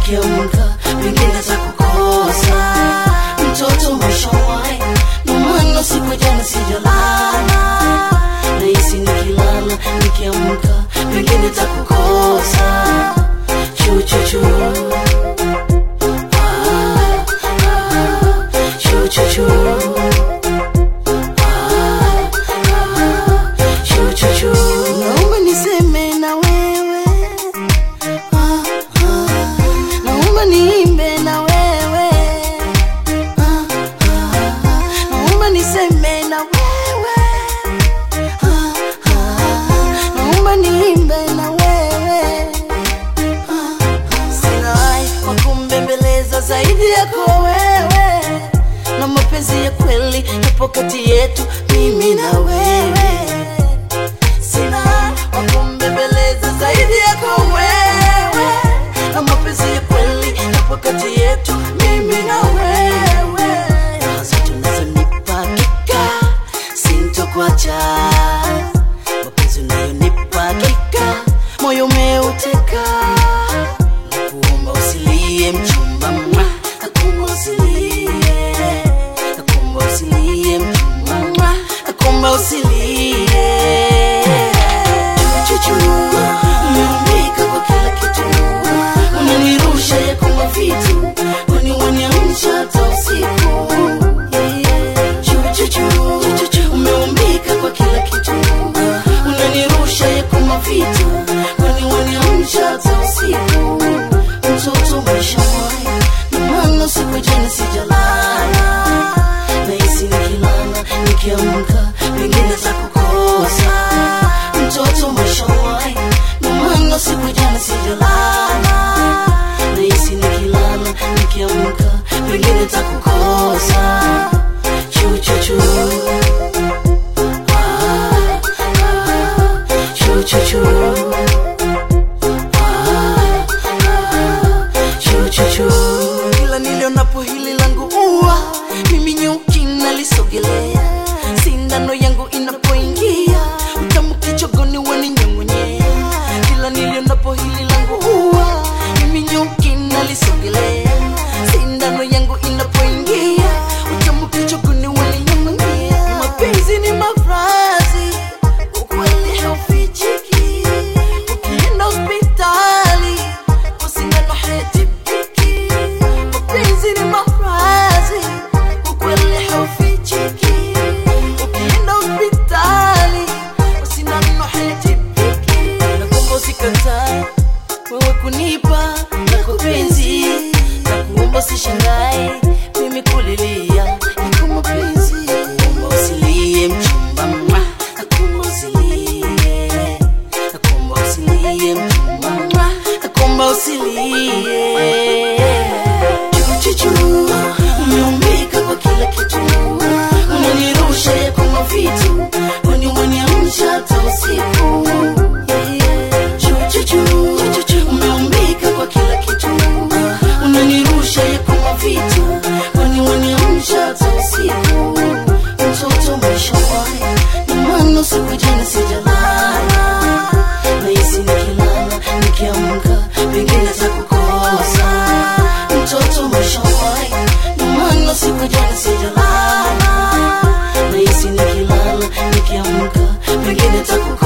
nikiamka pengine takukosa mtoto mwishawai nomano siku jana sijalala nahisi nikilala nikiamka pengine takukosa chuchuchu Ah, ah, chuchuchu Ah, ah, chuchuchu naomba niseme na wewe Ah, ah, naomba niimbe na wewe Ah, ah, naomba niseme na wewe Ah, ah, naomba niimbe na wewe Ah, ah, sina hai wa kumbembeleza zaidi yako wewe na mapenzi ya kweli yapo kati yetu mimi na wewe sina wa kumbembeleza zaidi yako wewe na mapenzi ya kweli yapo kati yetu mimi na wewe nazo tunazonipa hakika sintokuacha mapenzi unayonipa hakika moyo umeuteka nakuomba usilie mchumba mwa nakuomba usilie nakuomba usilie mchumba mwa nakuomba usilie chuchu umeumbika kwa kila kitu unanirusha yako mavitu uniwaniamsha hata usiku chuchu umeumbika kwa kila kitu unanirusha yako mavitu uniwaniamsha hata usiku mtoto maisha mwai namano siku jana sijalala nahisi nikilala nikiamka pengine za kukosa mtoto mashawai namano siku jana sijalala nahisi nikilala nikiamka pengine za kukosa chuchuchu Ah, ah, chuchuchu Ah, ah, chuchuchu kila nilionapo hili langu ua mimi nyuki nalisogelea sindano yangu inapoingia utamu kichogoni waninyong'onyea kila nilionapo hili langu ua mimi nyuki nalisogelea sindano yangu inapoingia utamu kichogoni waninyong'onyea mapenzi ni mafrazi ukweli haufichiki ukienda hospitali kwa sindano haitibiki mapenzi ni mafrazi ukweli haufichiki ukienda hospitali kwa sindano haitibiki nakuomba usikatae wewe kunipa yako penzi nakuomba usishangae mimi kulilia yako mapenzi nakuomba usilie mchumba mwa nakuomba usilie nakuomba usilie mchumba mwa nakuomba usilie chuchuchu umeumbika kwa kila kitu unanirusha yako mavitu uniwaniamsha hata usiku chuchuchu umeumbika kwa kila kitu unanirusha yako mavitu uniwaniamsha hata usiku mtoto maishawai namano siku jana sijalala nahisi nikilala nikiamka pengine za kukosa mtoto maishawai namano siku jana sijalala nahisi nikilala nikiamka pengine za kukosa